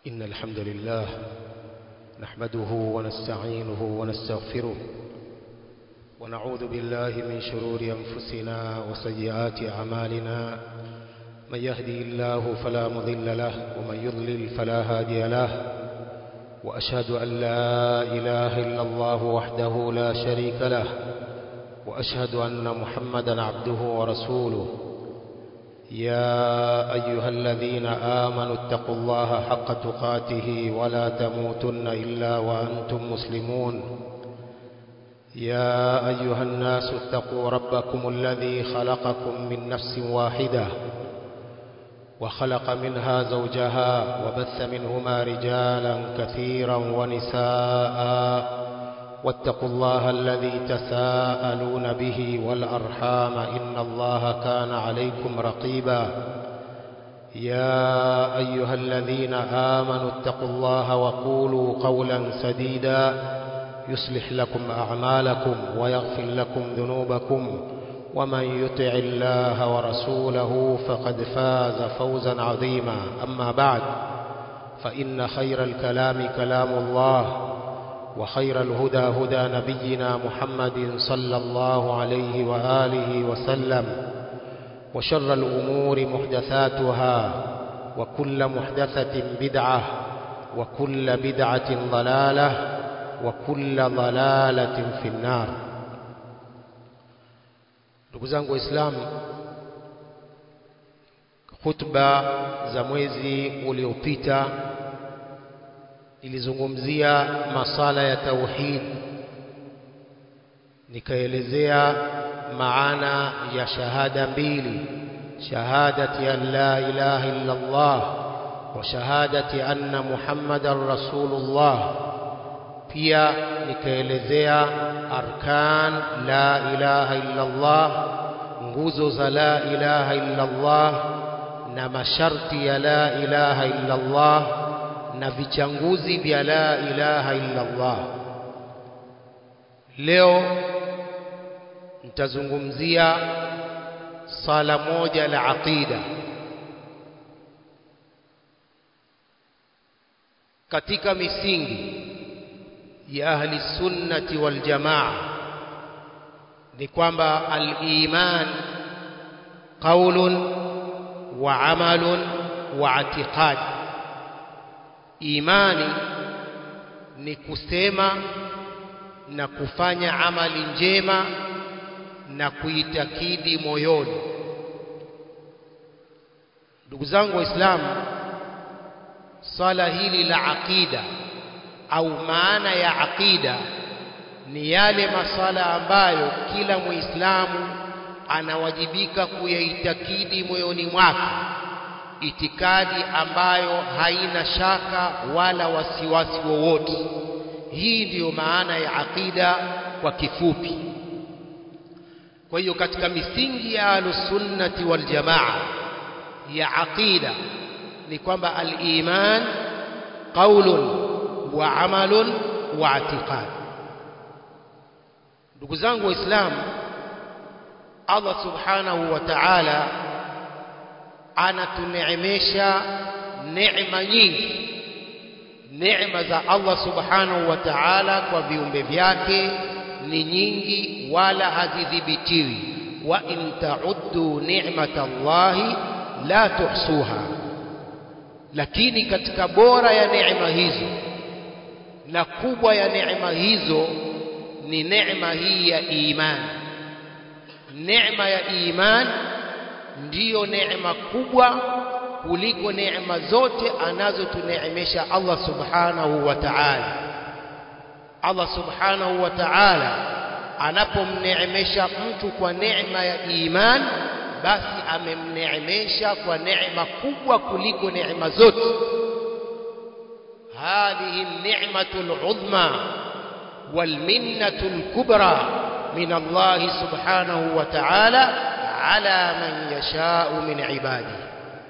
إن الحمد لله نحمده ونستعينه ونستغفره ونعوذ بالله من شرور أنفسنا وسيئات أعمالنا من يهدي الله فلا مضل له ومن يضلل فلا هادي له وأشهد أن لا إله إلا الله وحده لا شريك له وأشهد أن محمدا عبده ورسوله يا أيها الذين آمنوا اتقوا الله حق تقاته ولا تموتن إلا وأنتم مسلمون يا أيها الناس اتقوا ربكم الذي خلقكم من نفس واحدة وخلق منها زوجها وبث منهما رجالا كثيرا ونساء واتقوا الله الذي تساءلون به والأرحام إن الله كان عليكم رقيبا يا أيها الذين آمنوا اتقوا الله وقولوا قولا سديدا يصلح لكم أعمالكم ويغفر لكم ذنوبكم ومن يطع الله ورسوله فقد فاز فوزا عظيما أما بعد فإن خير الكلام كلام الله وخير الهدى هدى نبينا محمد صلى الله عليه وآله وسلم وشر الأمور محدثاتها وكل محدثة بدعة وكل بدعة ضلالة وكل ضلالة في النار ndugu zangu waislamu khutba za mwezi uliopita nilizungumzia masala ya tauhid nikaelezea maana ya shahada mbili shahadati an la ilaha illa Allah wa shahadati anna Muhammadan Rasulullah pia nikaelezea arkan la ilaha illa Allah nguzo za la ilaha illa Allah na masharti ya la ilaha illa Allah na vichanguzi vya la ilaha illa Allah leo nitazungumzia sala moja la aqida katika misingi ya ahli sunnati wal jamaa ni kwamba al-iman qaulun wa amalun wa i'tiqad imani ni kusema na kufanya amali njema na kuitakidi moyoni ndugu zangu waislamu swala hili la aqida au maana ya aqida ni yale masala ambayo kila muislamu anawajibika kuyaitakidi moyoni mwake itikadi ambayo haina shaka wala wasiwasi wowote hii ndiyo maana ya aqida kwa kifupi kwa hiyo katika misingi ya ahlusunnati wal jamaa ya aqida ni kwamba al-iman qaulun wa amalun wa i'tiqad ndugu zangu waislamu Allah subhanahu wa ta'ala anatuneemesha neema nyingi neema za Allah subhanahu wa ta'ala kwa viumbe vyake ni nyingi wala hazidhibitiwi wa in ta'uddu ni'matallahi la tuhsuha lakini katika bora ya neema hizo na kubwa ya neema hizo ni neema hii ya imani neema ya imani ndiyo neema kubwa kuliko neema zote anazotuneemesha Allah subhanahu wa ta'ala Allah subhanahu wa ta'ala anapomneemesha mtu kwa neema ya iman basi amemneemesha kwa neema kubwa kuliko neema zote هذه النعمة العظمى والمنة الكبرى من الله سبحانه وتعالى على من يشاء من عباده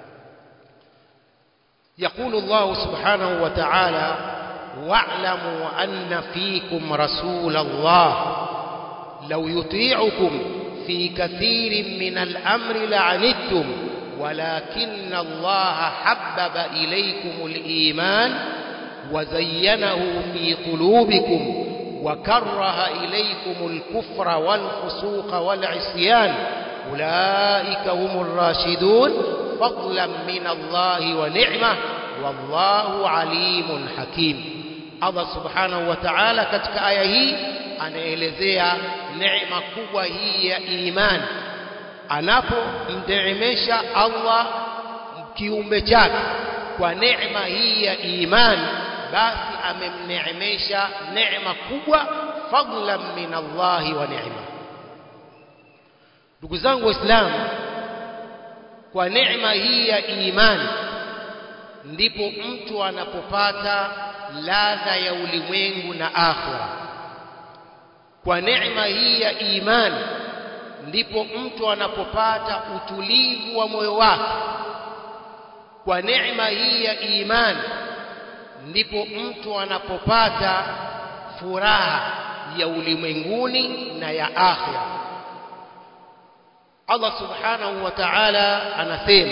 يقول الله سبحانه وتعالى واعلموا أن فيكم رسول الله لو يطيعكم في كثير من الأمر لعنتم ولكن الله حبب إليكم الإيمان وزينه في قلوبكم وكره إليكم الكفر والفسوق والعصيان أولئك هم الراشدون فضلا من الله ونعمة والله عليم حكيم Allah subhanahu wa ta'ala katika aya hii anaelezea neema kubwa hii ya imani anapomneemesha Allah kiumbe chake kwa neema hii ya imani basi amemneemesha neema kubwa fadlan min Allahi wa neema ndugu zangu waislamu kwa neema hii ya imani ndipo mtu anapopata ladha ya ulimwengu na akhira kwa neema hii ya imani ndipo mtu anapopata utulivu wa moyo wake kwa neema hii ya imani ndipo mtu anapopata furaha ya ulimwenguni na ya akhira Allah subhanahu wa ta'ala anasema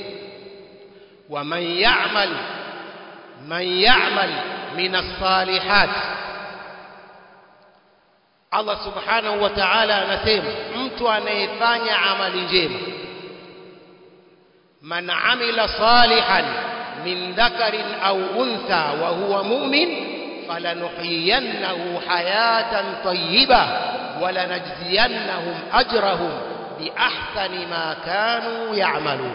ومن يعمل من يعمل من الصالحات Allah subhanahu wa ta'ala anasema mtu anayefanya amali njema man amila salihan min dhakarin au untha wa huwa mu'min falanuhyiyannahu hayatan tayyiba wa lanajziyannahum ajrahum bi ahsani ma kanu ya'malun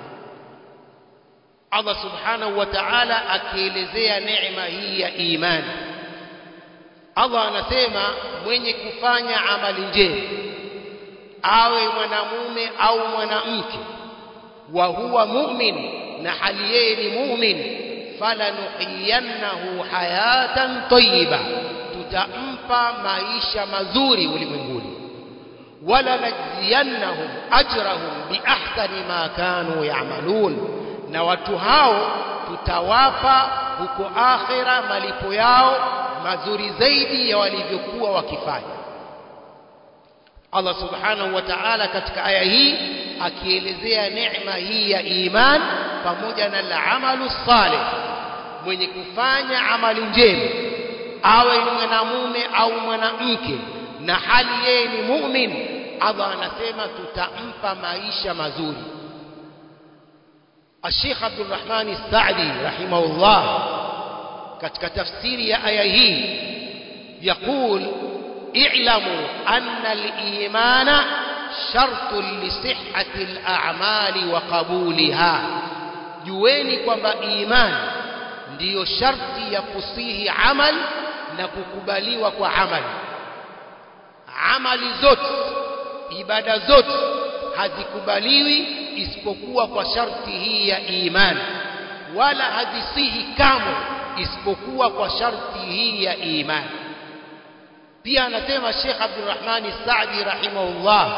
Allah subhanahu wa ta'ala akielezea neema hii ya imani Allah anasema mwenye kufanya amali njema awe mwanamume au mwanamke wa huwa mu'min na hali yeye ni mu'min falanuhiyannahu hayatan tayyiba tutampa maisha mazuri ulimwenguni wala najziyannahum ajrahum bi ahsani ma kanu ya'malun na watu hao tutawapa huko akhira malipo yao mazuri zaidi ya walivyokuwa wakifanya Allah subhanahu wa ta'ala katika aya hii akielezea neema hii ya iman pamoja na al-amalu salih mwenye kufanya amali njema awe ni mwanamume au mwanamke na hali yeye ni mu'min Allah anasema tutampa maisha mazuri الشيخ عبد الرحمن السعدي رحمه الله katika tafsiri ya aya hii يقول اعلموا أن الإيمان شرط لصحة الأعمال وقبولها jueni kwamba imani ndiyo sharti ya kusihi amal na kukubaliwa kwa amali amali zote ibada zote hazikubaliwi isipokuwa kwa sharti hii ya imani wala hazisihi kamwe isipokuwa kwa sharti hii ya imani pia anasema Sheikh Abdurrahman Saadi rahimahullah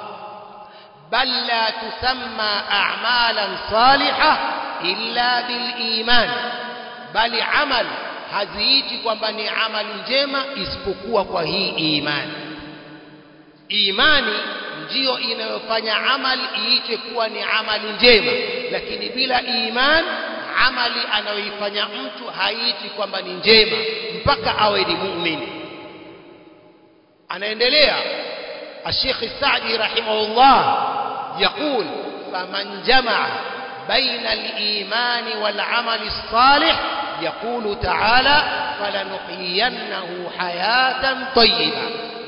bal la tusamma a'malan salihah illa bil iman bali amal haziiti kwamba ni amali njema isipokuwa kwa hii imani imani ndiyo inayofanya amali iitwe kuwa ni amali njema lakini bila iman amali anayoifanya mtu haiti kwamba ni njema mpaka awe ni muumini anaendelea الشيخ السعدي رحمه الله يقول فمن جمع بين الإيمان والعمل الصالح يقول تعالى فلنحيينه حياة طيبة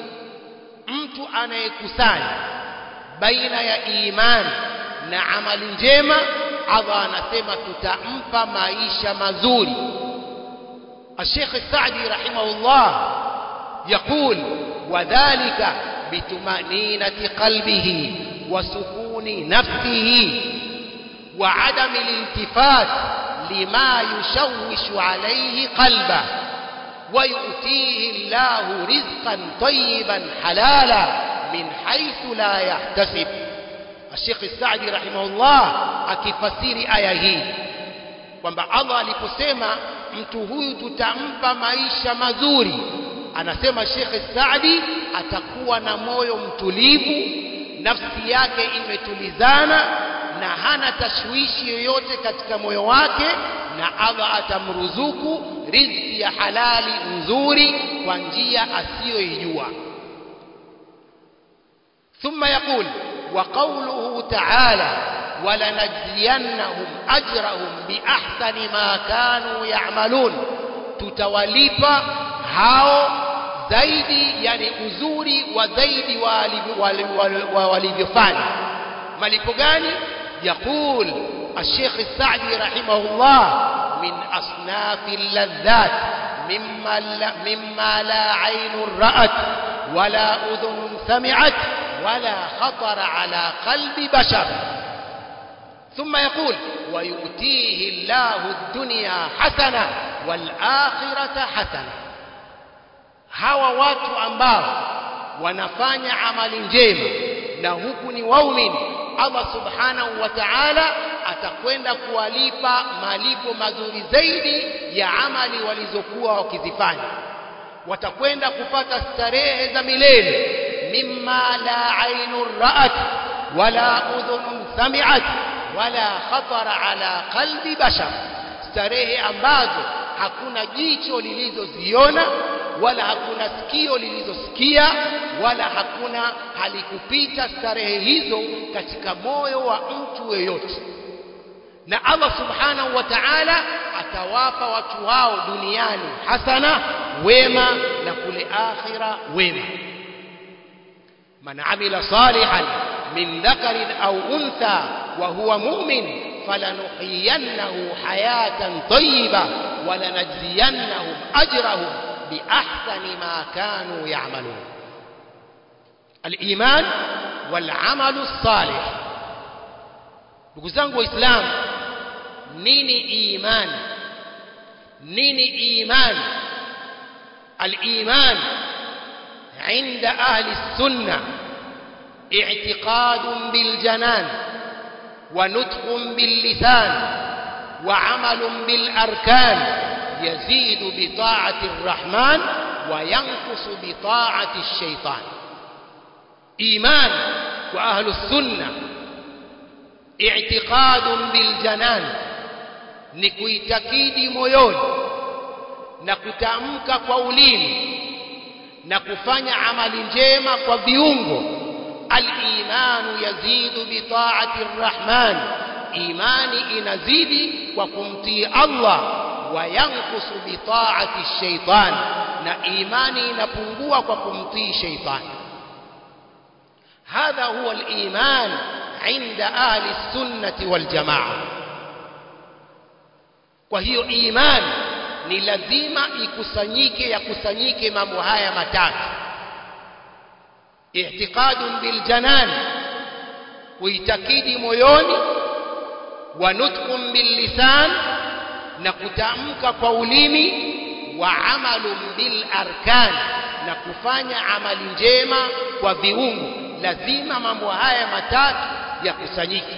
mtu anayekusanya baina ya imani na amali njema Allah anasema tutampa maisha mazuri الشيخ السعدي رحمه الله يقول وذلك بطمأنينة قلبه وسكون نفسه وعدم الالتفات لما يشوش عليه قلبه ويؤتيه الله رزقا طيبا حلالا من حيث لا يحتسب الشيخ السعدي رحمه الله akifasiri aya hii kwamba Allah aliposema mtu huyu tutampa maisha mazuri anasema Sheikh Saadi atakuwa na moyo mtulivu nafsi yake imetulizana na hana tashwishi yoyote katika moyo wake na Allah atamruzuku riziki ya halali nzuri kwa njia asiyoijua ثم يقول وقوله تعالى ولنجزينهم أجرهم بأحسن ما كانوا يعملون tutawalipa hao zaidi yani uzuri wa zaidi wa walivyofanya malipo gani yaqul الشيخ السعدي رحمه الله من أصناف اللذات مما لا, مما لا عين رأت ولا أذن سمعت ولا خطر على قلب بشر ثم يقول ويؤتيه الله الدنيا حسنة والآخرة حسنة hawa watu ambao wanafanya amali njema na huku ni waumini Allah subhanahu wa ta'ala atakwenda kuwalipa malipo mazuri zaidi ya amali walizokuwa wakizifanya watakwenda kupata starehe za milele mimma la ainun ra'at wala udhunun sami'at wala khatara ala qalbi bashar starehe ambazo hakuna jicho lilizoziona wala hakuna sikio lilizosikia wala hakuna halikupita starehe hizo katika moyo wa mtu yeyote na Allah subhanahu wa ta'ala atawapa watu wao duniani hasana wema na kule akhira wema man amila salihan min dhakarin au untha wa huwa mu'min falanuhyiyannahu hayatan tayyiba walanajziyannahum ajrahum biahsani ma kanu ya'malun al-iman wal 'amalu salih ndugu zangu waislamu nini imani nini imani al-iman عند أهل السنة اعتقاد بالجنان ونطق باللسان وعمل بالأركان يزيد بطاعة الرحمن وينقص بطاعة الشيطان إيمان وأهل السنة اعتقاد بالجنان نكويتكيد مويون نكتامك قولين na kufanya amali njema kwa viungo al-imanu yazidu bi ta'ati ar-rahman imani inazidi kwa kumtii Allah wa yankusu bi ta'ati ash-shaytan na imani inapungua kwa kumtii shaytani hadha huwa al-iman عند أهل السنة والجماعة kwa hiyo imani ni lazima ikusanyike yakusanyike mambo haya matatu i'tiqadun bil janan kuitakidi moyoni wa nutqun bil lisan na kutamka kwa ulimi wa amalun bil arkan na kufanya amali njema kwa viungo lazima mambo haya matatu yakusanyike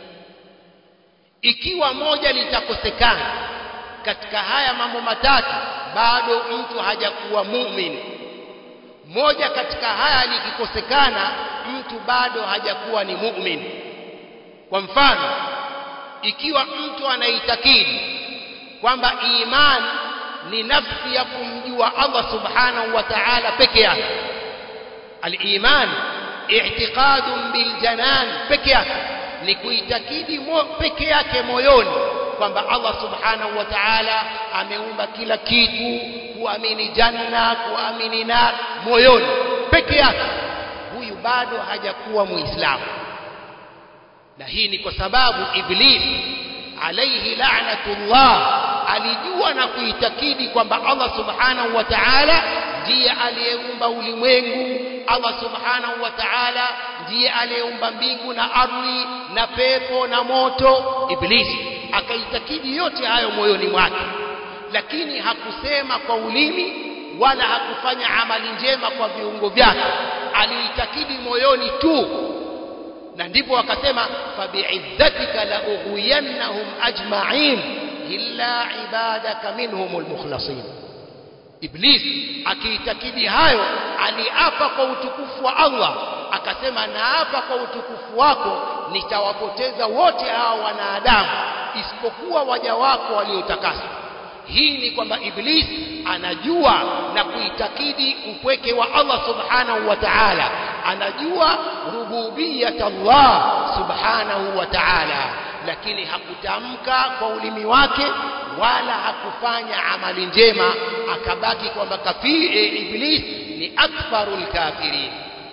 ikiwa moja litakosekana katika haya mambo matatu bado mtu hajakuwa muumini moja katika haya likikosekana mtu bado hajakuwa ni muumini kwa mfano ikiwa mtu anaitakidi kwamba iman ni nafsi ya kumjua Allah subhanahu wa ta'ala peke yake al-iman i'tiqadun bil janan peke yake ni kuitakidi peke yake moyoni kwamba Allah subhanahu wa ta'ala ameumba kila kitu kuamini janna kuamini nar moyoni peke yake huyu bado hajakuwa muislamu na hii ni kwa sababu iblis alayhi la'natullah alijua na kuitakidi kwamba Allah subhanahu wa ta'ala ndiye aliyeumba ulimwengu Allah subhanahu wa ta'ala ndiye aliyeumba mbingu na ardhi na pepo na moto iblisi akaitakidi yote hayo moyoni mwake lakini hakusema kwa ulimi wala hakufanya amali njema kwa viungo vyake aliitakidi moyoni tu na ndipo akasema fabi'izzatika la ughwiyannahum ajma'in illa ibadaka minhumul mukhlasin Iblis akiitakidi hayo aliapa kwa utukufu wa Allah akasema naapa kwa utukufu wako nitawapoteza wote hao wanadamu isipokuwa waja wako waliotakaswa hii ni kwamba Iblis anajua na kuitakidi upweke wa Allah subhanahu wa ta'ala anajua rububiyat Allah subhanahu wa ta'ala lakini hakutamka kwa ulimi wake wala hakufanya amali njema akabaki kwamba kafiri iblis ni akbarul kafirin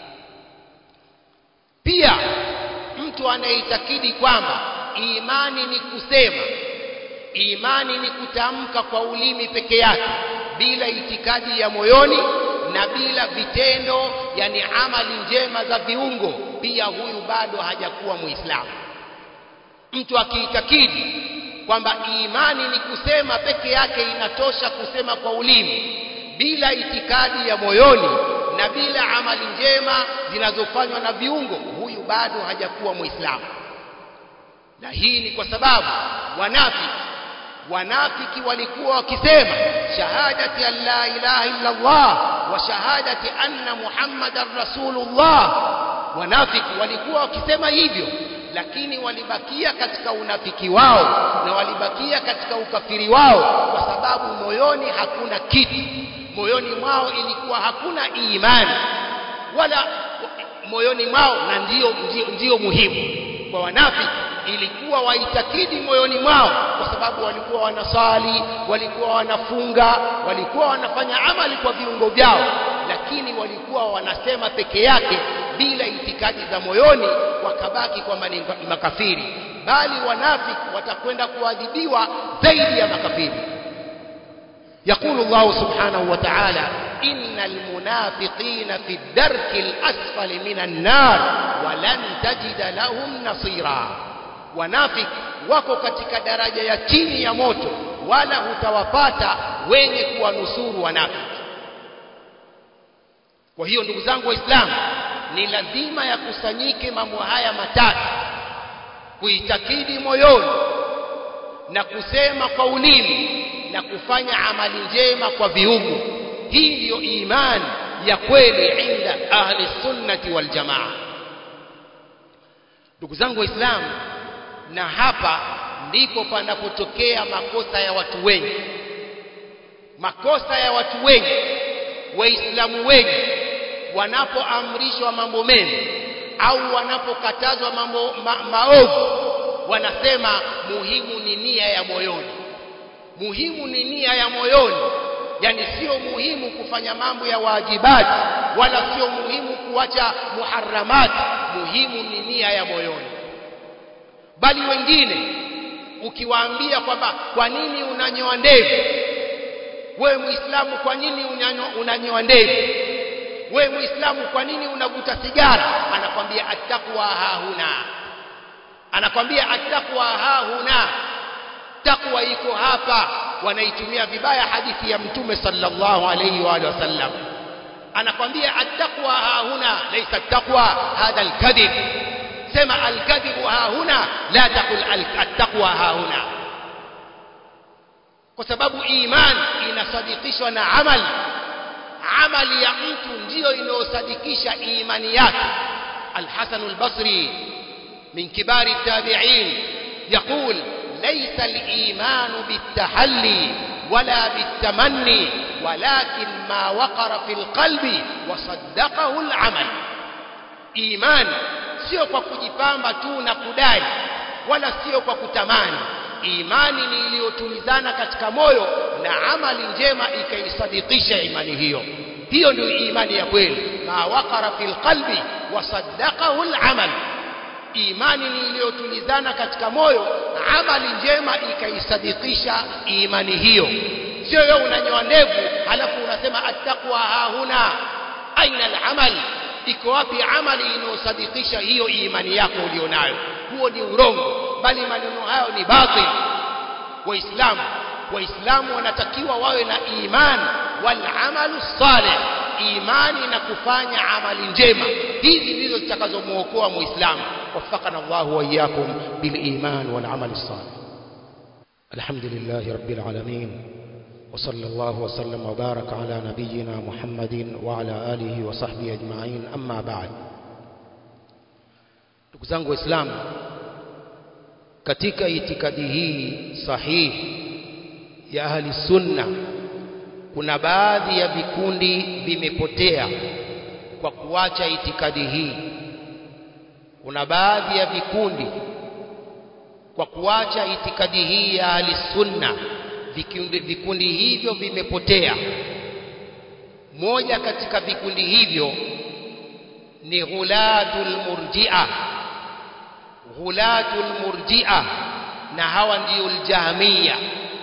pia mtu anayeitakidi kwamba imani ni kusema imani ni kutamka kwa ulimi peke yake bila itikadi ya moyoni na bila vitendo yani amali njema za viungo pia huyu bado hajakuwa muislamu mtu akiitakidi kwamba imani ni kusema peke yake inatosha kusema kwa ulimi bila itikadi ya moyoni na bila amali njema zinazofanywa na viungo huyu bado hajakuwa muislamu na hii ni kwa sababu wanafiki wanafiki walikuwa wakisema shahadati an la ilaha illa Allah wa shahadati anna muhammadan rasulullah wanafiki walikuwa wakisema hivyo lakini walibakia katika unafiki wao na walibakia katika ukafiri wao kwa sababu moyoni hakuna kitu moyoni mwao ilikuwa hakuna imani wala moyoni mwao na ndio, ndio, ndio muhimu kwa wanafiki ilikuwa waitakidi moyoni mwao kwa sababu walikuwa wanasali walikuwa wanafunga walikuwa wanafanya amali kwa viungo vyao lakini walikuwa wanasema peke yake bila itikadi za moyoni wakabaki kwamba ni makafiri bali wanafiki watakwenda kuadhibiwa zaidi ya makafiri يقول الله سبحانه وتعالى إن المنافقين في الدرك الأسفل من النار ولن تجد لهم نصيرا wanafik wako katika daraja ya chini ya moto wala hutawapata wenye kuwanusuru wanafiki kwa hiyo ndugu zangu waislamu ni lazima yakusanyike mambo haya matatu kuitakidi moyoni na kusema kwa ulimi na kufanya amali njema kwa viungo hii ndiyo imani ya kweli inda ahli sunnati wal jamaa ndugu zangu waislamu na hapa ndipo panapotokea makosa ya watu wengi makosa ya watu wengi waislamu wengi wanapoamrishwa mambo mema au wanapokatazwa mambo ma, maovu wanasema muhimu ni nia ya moyoni muhimu ni nia ya moyoni yani sio muhimu kufanya mambo ya wajibati wala sio muhimu kuacha muharramati muhimu ni nia ya moyoni bali wengine ukiwaambia kwamba kwa nini unanyoa ndevu wewe muislamu kwa nini unanyoa ndevu wewe muislamu kwa nini unavuta sigara anakwambia attaqwa hahuna anakwambia attaqwa hahuna takwa iko hapa wanaitumia vibaya hadithi ya mtume sallallahu alayhi wa alihi wasallam anakwambia attaqwa hahuna laysa attaqwa hadha alkadhib sema alkadhibu hahuna la taqul attaqwa hahuna kwa sababu iman inasadikishwa na amali amali ya mtu ndiyo inayosadikisha imani yake الحسن البصري من كبار التابعين يقول ليس الإيمان بالتحلي ولا بالتمني ولكن ما وقر في القلب وصدقه العمل إيمان sio kwa kujipamba tu na kudai wala sio kwa kutamani imani ni iliyotulizana katika moyo na amali njema ikaisadikisha imani hiyo hiyo ndio imani ya kweli ma waqara fil qalbi wa saddaqahu al-amal imani ni iliyotulizana katika moyo amali njema ikaisadikisha imani hiyo sio wewe unanyoa ndevu halafu unasema attaqwa hahuna aina al-amal iko wapi amali inayosadikisha hiyo imani yako ulionayo huo ni urongo bali maneno hayo ni batil waislamu waislamu wanatakiwa wawe na imani wal amalu salih imani na kufanya amali njema hizi ndizo zitakazomuokoa muislamu وفقنا الله وإياكم بالإيمان والعمل الصالح الحمد لله رب العالمين وصلى الله وسلم وبارك على نبينا محمد وعلى آله وصحبه أجمعين أما بعد ndugu zangu waislamu katika itikadi hii sahihi ya ahli sunna kuna baadhi ya vikundi vimepotea kwa kuacha itikadi hii kuna baadhi ya vikundi kwa kuacha itikadi hii ya ahli sunna vikundi, vikundi hivyo vimepotea moja katika vikundi hivyo ni ghulatul murji'a ghulatul murji'a na hawa ndio aljahmiya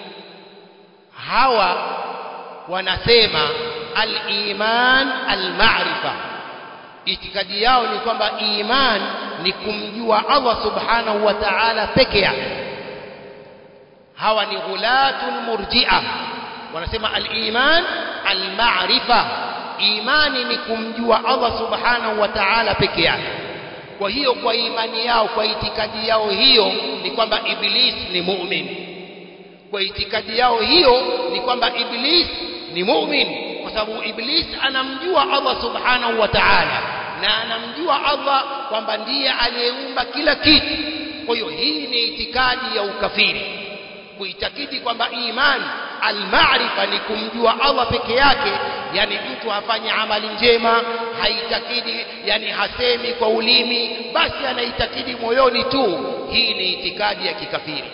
hawa wanasema al-iman al-ma'rifa itikadi yao ni kwamba iman ni kumjua Allah subhanahu wa ta'ala peke yake hawa ni ghulatul murji'a wanasema al-iman al-ma'rifa imani ni kumjua Allah subhanahu wa ta'ala peke yake kwa hiyo kwa imani yao kwa itikadi yao hiyo ni kwamba iblis ni mu'min kwa itikadi yao hiyo ni kwamba iblis ni mu'min kwa sababu iblis anamjua Allah subhanahu wa ta'ala na anamjua Allah kwamba ndiye aliyeumba kila kitu kwa hiyo hii ni itikadi ya ukafiri kuitakidi kwamba imani almaarifa ni kumjua Allah peke yake yani mtu afanye amali njema haitakidi yani hasemi kwa ulimi basi anaitakidi moyoni tu hii ni itikadi ya kikafiri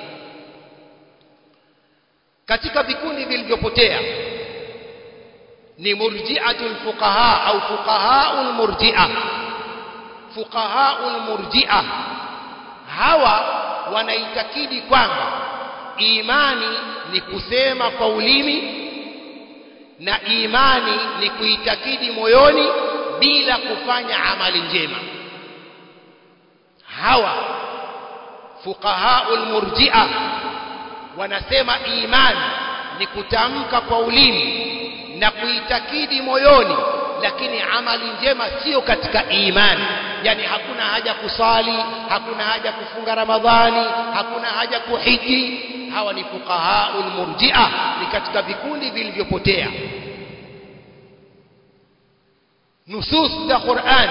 katika vikundi vilivyopotea ni murji'atul fuqaha au fuqahaul murji'a fuqahaul murji'a hawa wanaitakidi kwamba imani ni kusema kwa ulimi na imani ni kuitakidi moyoni bila kufanya amali njema hawa fuqahaul murji'a wanasema imani ni kutamka kwa ulimi na kuitakidi moyoni lakini amali njema sio katika imani yani hakuna haja kusali hakuna haja kufunga ramadhani hakuna haja kuhiji hawa ni fuqahaul murji'a ni katika vikundi vilivyopotea nusus za Qur'an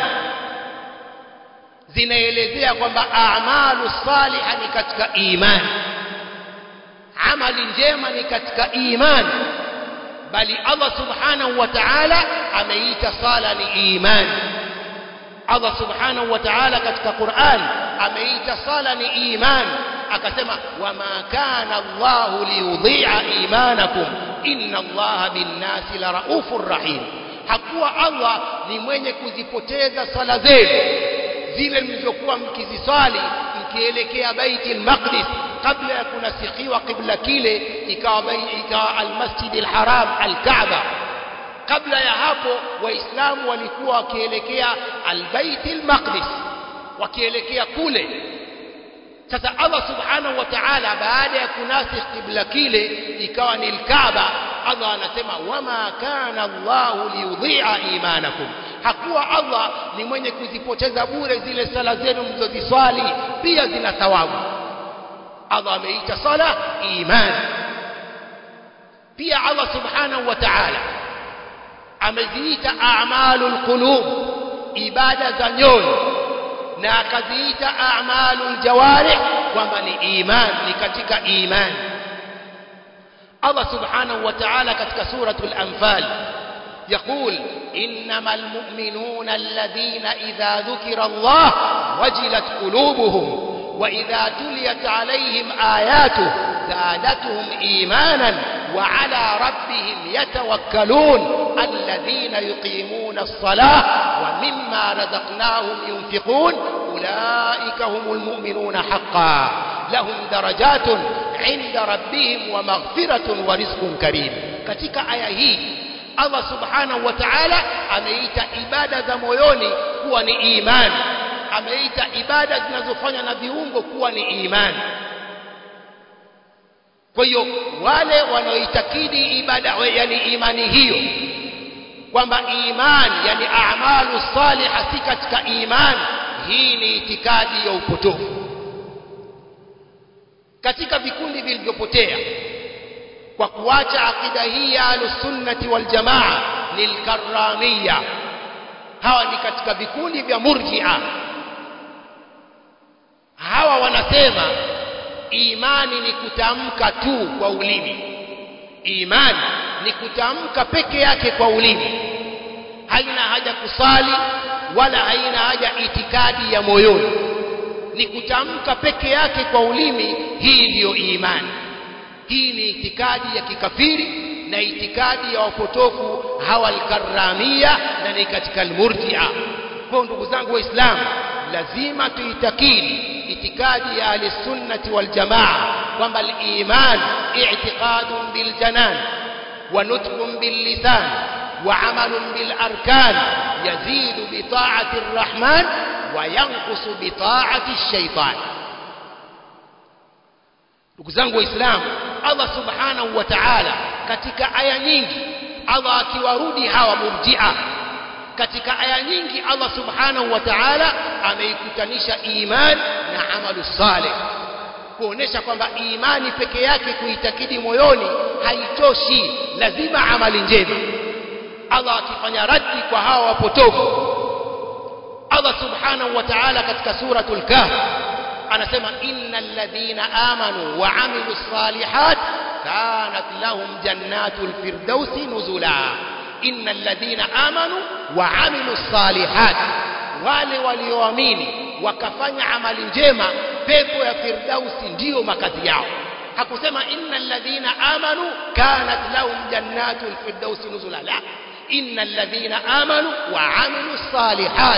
zinaelezea kwamba a'malu salihah ni katika imani amali njema ni katika imani bali Allah subhanahu wa ta'ala ameita sala ni imani Allah subhanahu wa ta'ala katika Qur'an ameita sala ni imani akasema wama kana Allahu liyudhi'a imanakum inna Allaha bin-nasi la raufur rahim hakuwa Allah ni mwenye kuzipoteza sala zenu zile mlizokuwa mkiziswali mkielekea Baitul Maqdis kabla ya kunasikiwa kibla kile ikawa ikawa al-Masjid al-Haram al-Kaaba kabla ya hapo waislamu walikuwa wakielekea al-Bait al-Maqdis wakielekea kule sasa Allah subhanahu wa ta'ala baada ya kunasikh kibla kile ikawa ni al-Kaaba Allah anasema wama kana Allahu liyudhi'a imanakum hakuwa Allah ni mwenye kuzipoteza bure zile sala zenu mlizoziswali pia zina thawabu Allah ameita sala imani pia Allah subhanahu wa ta'ala ameziita a'malul qulub ibada za nyoyo na akaziita a'malul jawarih kwamba ni imani ni katika imani Allah subhanahu wa ta'ala katika suratul anfal يقول إنما المؤمنون الذين إذا ذكر الله وجلت قلوبهم وإذا تليت عليهم آياته زادتهم إيمانا وعلى ربهم يتوكلون الذين يقيمون الصلاة ومما رزقناهم ينفقون أولئك هم المؤمنون حقا لهم درجات عند ربهم ومغفرة ورزق كريم katika aya hii Allah subhanahu wa ta'ala ameita ibada za moyoni kuwa ni imani ameita ibada zinazofanywa na viungo kuwa ni imani kwa hiyo wale wanaoitakidi ibada yani imani hiyo kwamba imani yani a'malu salihah si katika imani hii ni itikadi ya upotofu katika vikundi vilivyopotea kwa kuacha akida hii ya ahlusunnati waljamaa ni lkarramia hawa ni katika vikundi vya murjia hawa wanasema imani ni kutamka tu kwa ulimi imani ni kutamka peke yake kwa ulimi haina haja kusali wala haina haja itikadi ya moyoni ni kutamka peke yake kwa ulimi hii ndiyo imani hii ni itikadi ya kikafiri na itikadi ya wapotofu hawa alkaramia na ni katika almurjia kwa ndugu zangu waislamu lazima tuitakidi itikadi ya ahli sunnati wal jamaa kwamba al-iman i'tiqadun bil janan wa nutqun bil lisan wa amalun bil arkan yazidu bi ta'ati ar-rahman wa yanqusu bi ta'ati ash-shaytan ndugu zangu waislamu Allah subhanahu wa ta'ala katika aya nyingi Allah akiwarudi hawa murji'a katika aya nyingi Allah subhanahu wa ta'ala ameikutanisha iman na amalu saleh kuonesha kwamba imani peke yake kuitakidi moyoni haitoshi lazima amali njema Allah akifanya raddi kwa hawa wapotofu Allah subhanahu wa ta'ala katika suratul kahf anasema innal ladhina amanu wa amilus salihat kanat lahum jannatul firdausi nuzula innal ladhina amanu wa amilus salihat wale walioamini wakafanya amali njema pepo ya firdausi ndiyo makazi yao hakusema innal ladhina amanu kanat lahum jannatul firdausi nuzula la innal ladhina amanu wa amilus salihat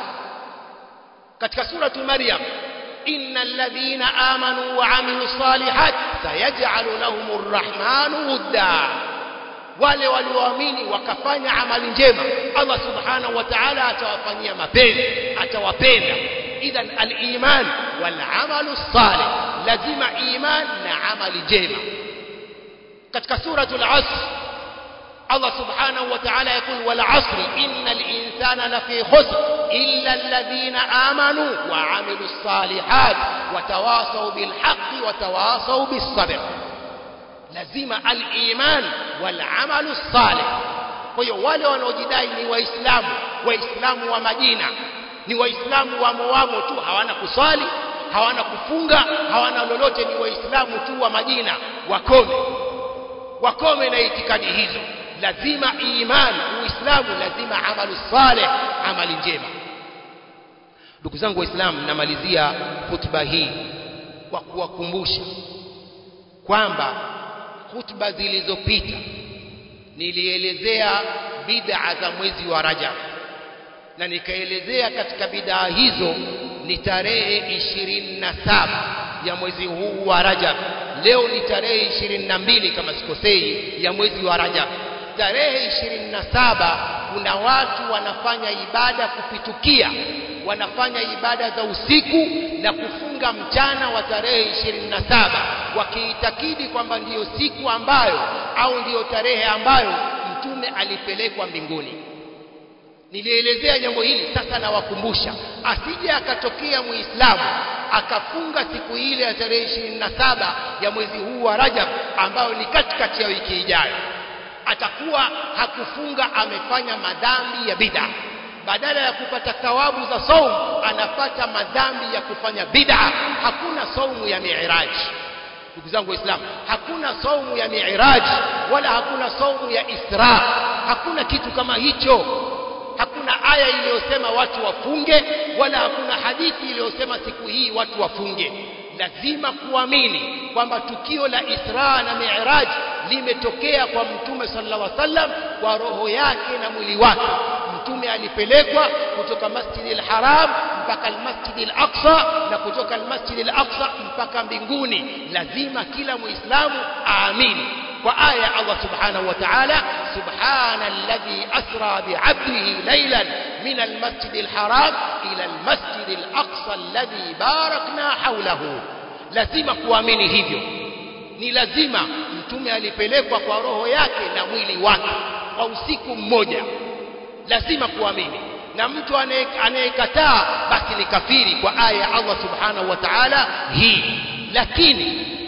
katika suratu maryam innal ladhina amanu wa amilus salihat sayaj'alu lahumur rahmanu wudda wale walioamini wakafanya amali njema Allah subhanahu wa ta'ala atawafanyia mapenzi atawapenda idhan al-iman wal amalu salih lazima iman na amali njema katika suratul asr Allah subhanahu wa ta'ala yakul wal asri innal insana lafi khusr illa alladhina amanu wa amilus salihat wa tawasaw bil haqqi wa tawasaw bis sabr lazima al-iman wal amalu salih kwa hiyo wale wanaojidai ni waislamu waislamu wa majina ni waislamu wamo wamo tu hawana kuswali hawana kufunga hawana lolote ni waislamu tu wa majina wakome wakome na itikadi hizo lazima iman uislamu lazima amalu salih amali njema ndugu zangu waislamu namalizia hutuba hii kwa kuwakumbusha kwamba hutuba zilizopita nilielezea bid'a za mwezi wa Rajab na nikaelezea katika bid'a hizo ni tarehe ishirini na saba ya mwezi huu wa Rajab leo ni tarehe ishirini na mbili kama sikosei ya mwezi wa Rajab tarehe ishirini na saba kuna watu wanafanya ibada kupitukia wanafanya ibada za usiku na kufunga mchana wa tarehe ishirini na saba wakiitakidi kwamba ndiyo siku ambayo au ndiyo tarehe ambayo mtume alipelekwa mbinguni nilielezea jambo hili sasa nawakumbusha asije akatokea muislamu akafunga siku ile ya tarehe ishirini na saba ya mwezi huu wa Rajab ambayo ni katikati ya wiki ijayo atakuwa hakufunga amefanya madhambi ya bid'a badala ya kupata thawabu za saum anapata madhambi ya kufanya bid'a hakuna saumu ya mi'raj ndugu zangu waislamu hakuna saumu ya mi'raj wala hakuna saumu ya isra hakuna kitu kama hicho hakuna aya iliyosema watu wafunge wala hakuna hadithi iliyosema siku hii watu wafunge lazima kuamini kwamba tukio la Isra na Mi'raj limetokea kwa Mtume sallallahu alaihi wasallam kwa roho yake na mwili wake. Mtume alipelekwa kutoka Masjid al-Haram mpaka al-Masjid al-Aqsa na kutoka al-Masjid al-Aqsa mpaka mbinguni. Lazima kila Muislamu aamini kwa aya Allah subhanahu wa ta'ala subhana alladhi asra bi'abdihi laylan min al-masjid al-haram ila al-masjid al-aqsa alladhi barakna hawlahu lazima kuamini hivyo ni lazima mtume alipelekwa kwa roho yake na mwili wake kwa usiku mmoja lazima kuamini na mtu anayekataa basi ni kafiri kwa aya ya Allah subhanahu wa ta'ala hii lakini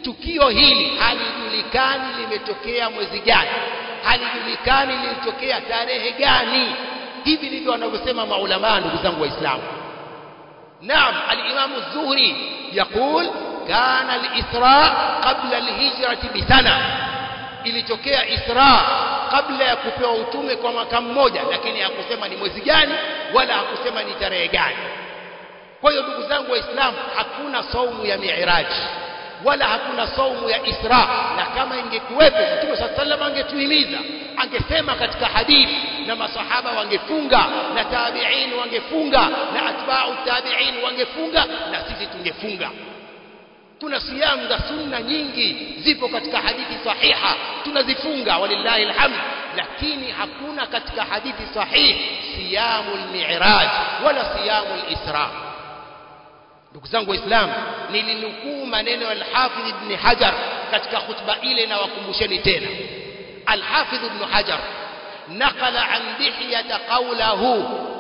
tukio hili halijulikani limetokea mwezi gani halijulikani lilitokea tarehe gani hivi ndivyo wanavyosema maulama ndugu zangu waislamu naam al-imam az-zuhri yaqul kana al-isra qabla al-hijrati bisana ilitokea isra kabla ya kupewa utume kwa mwaka mmoja lakini hakusema ni mwezi gani wala hakusema ni tarehe gani kwa hiyo ndugu zangu waislamu hakuna saumu ya miiraji wala hakuna saumu ya Isra na kama ingekuwepo Mtume صلى الله عليه angetuhimiza angesema katika hadithi na masahaba wangefunga na tabi'in wangefunga na atba'u tabi'in wangefunga na sisi tungefunga kuna siyamu za sunna nyingi zipo katika hadithi sahiha tunazifunga walillahi alhamd lakini hakuna katika hadithi sahihi siyamul mi'raj wala siyamul isra ndugu zangu waislamu nilinukuu maneno ya al-Hafidh ibn Hajar katika khutba ile na wakumbusheni tena al-Hafidh ibn Hajar نقل عن دحية قوله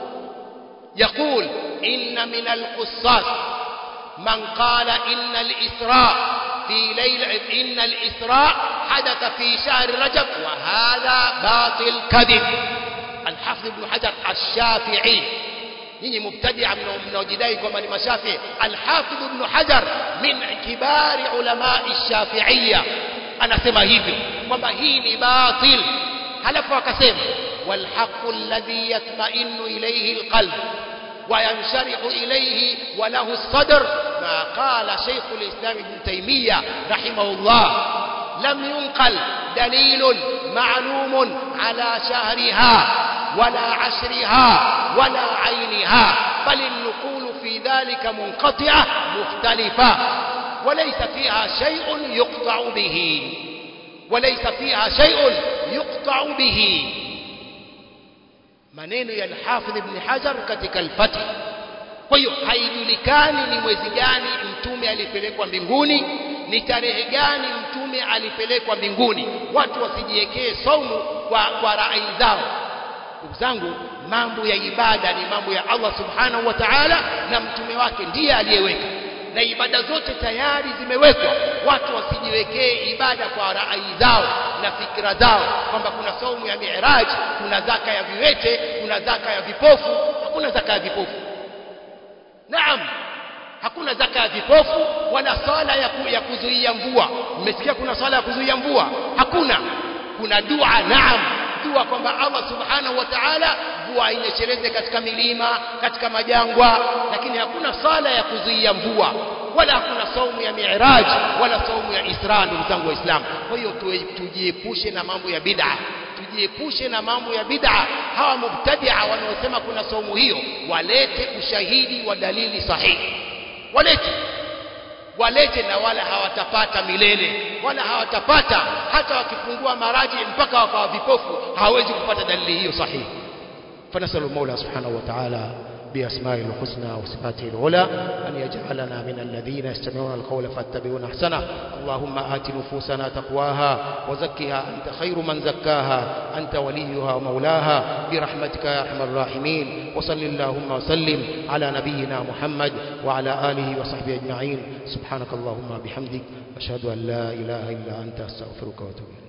يقول إن من القصاص من قال إن الإسراء في ليلة إن الإسراء حدث في شهر رجب وهذا باطل كذب الحافظ ابن حجر الشافعي nyinyi mubtadia mnaojidai kwamba ni mashafi al-Hafidh ibn Hajar min kibari ulama ash-Shafi'iyya anasema hivyo kwamba hii ni batil halafu akasema wal haqqu alladhi yatma'innu ilayhi al-qalb وينشرح إليه وله الصدر ما قال شيخ الإسلام ابن تيمية رحمه الله لم ينقل دليل معلوم على شهرها ولا عشرها ولا عينها بل النقول في ذلك منقطعة مختلفة وليس فيها شيء يقطع به وليس فيها شيء يقطع به maneno ya al-Hafidh Ibn Hajar katika al-Fath kwa hiyo haijulikani ni mwezi gani mtume alipelekwa mbinguni ni tarehe gani mtume alipelekwa mbinguni watu wasijiwekee saumu kwa, kwa rai zao ndugu zangu mambo ya ibada ni mambo ya Allah subhanahu wa ta'ala na mtume wake ndiye aliyeweka na ibada zote tayari zimewekwa watu wasijiwekee ibada kwa rai zao na fikra zao kwamba kuna saumu ya mi'raj kuna zaka ya viwete kuna zaka ya vipofu hakuna zaka ya vipofu naam hakuna zaka ya vipofu wala swala ya, ku, ya kuzuia mvua mmesikia kuna swala ya kuzuia mvua hakuna kuna dua naam dua kwamba Allah subhanahu wa ta'ala mvua inyesheleze katika milima katika majangwa lakini hakuna sala ya kuzuia mvua wala hakuna saumu ya mi'raj wala saumu ya isra ndugu zangu waislamu kwa hiyo tujiepushe na mambo ya bid'a tujiepushe na mambo ya bid'a hawa mubtadia wanaosema kuna saumu hiyo walete ushahidi wa dalili sahihi walete walete na wala hawatapata milele wala hawatapata hata wakifungua maraji mpaka wakawa vipofu hawezi kupata dalili hiyo sahihi فنسأل المولى سبحانه وتعالى بأسمائه الحسنى وصفاته العلى أن يجعلنا من الذين يستمعون القول فاتبعون أحسنه اللهم آت نفوسنا تقواها وزكها أنت خير من زكاها أنت وليها ومولاها برحمتك يا أرحم الراحمين وصل اللهم وسلم على نبينا محمد وعلى آله وصحبه أجمعين سبحانك اللهم بحمدك أشهد أن لا إله إلا أنت أستغفرك وأتوب إليك